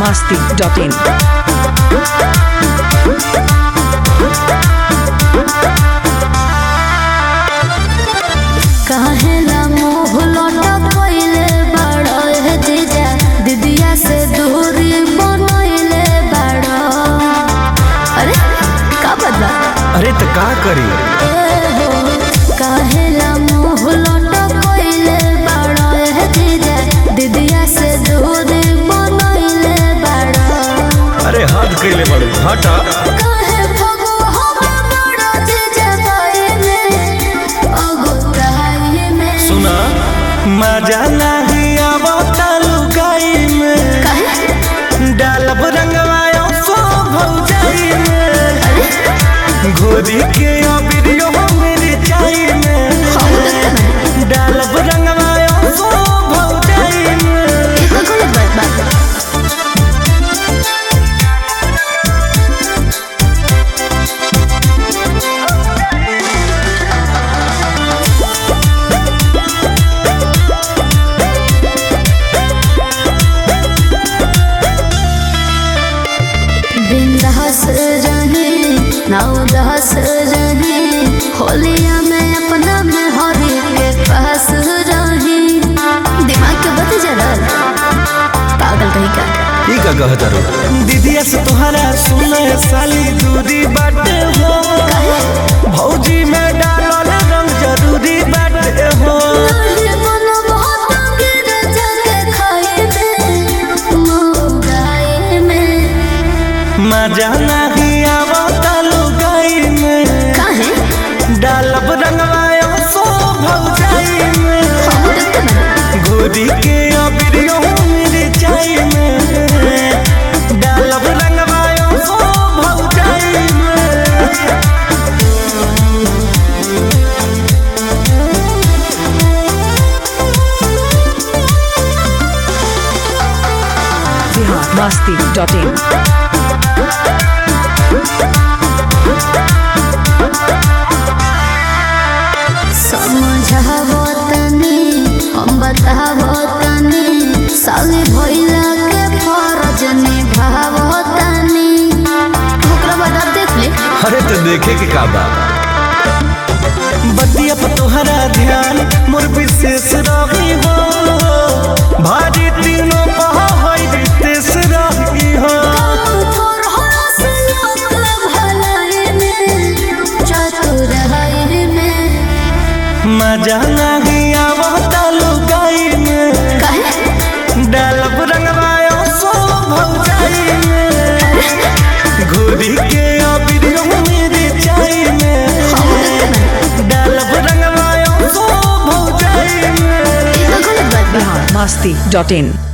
masti.in. काहेला मोह लटकइले बाड़ो हे जीजा दीदिया से दूरी बनइले बाड़ो अरे का बदला अरे तो का करी ए हो काहेला मोह लटकइले बाड़ो हे जीजा दीदिया से दूरी बनइले बाड़ो अरे हद कैले बड़ू हटा काहे भगो हम बाड़ो जीजा बाई में अगुताई में सुना मजा नहीं आवता लुगाई में काहे डालब रंगवायो सो भौजाई में घोरी के अबिरियो मेरी चाई में डालब रंगवायो सो भौजाई में ये तो गलत बात बात बिंदास रहे नौदास रहे होलिया में अपना में हरी के पास रहे दिमाग के बत जरा पागल कहीं का ई का कहत रो दीदिया से तोहरा सुने साली दूरी बाटे हो भौजी में डालल रंग जरूरी बाटे हो अरे मन बहुत गिर जाके खाए में मोगाए में मजा नहीं आवता लुगाई में काहे डालब रंगवायो सो भौजाई में हम देखते ना घोरी के अबिरियो मेरी चाई में डालब रंगवायो सो भौजाई में Bihar masti.in. समझावो तनी हम बतावो तनी साली भइला के फरज निभावो तनी ओकरा बाद आप देख ले अरे तो देखे के का बा बतिया पर तोहरा ध्यान मोर विशेष रही हो भारी तीनों पहा होई रितेश रही हो थोर हो से लोग भलाई में चतुर है में मजा नहीं आवता लुगाई में काहे डालब रंगवायो सो भौजाई में घोरी के अबिरियो मेरी चाई में डालब रंगवायो सो भौजाई में ये तो गलत बात बा Bihar masti.in.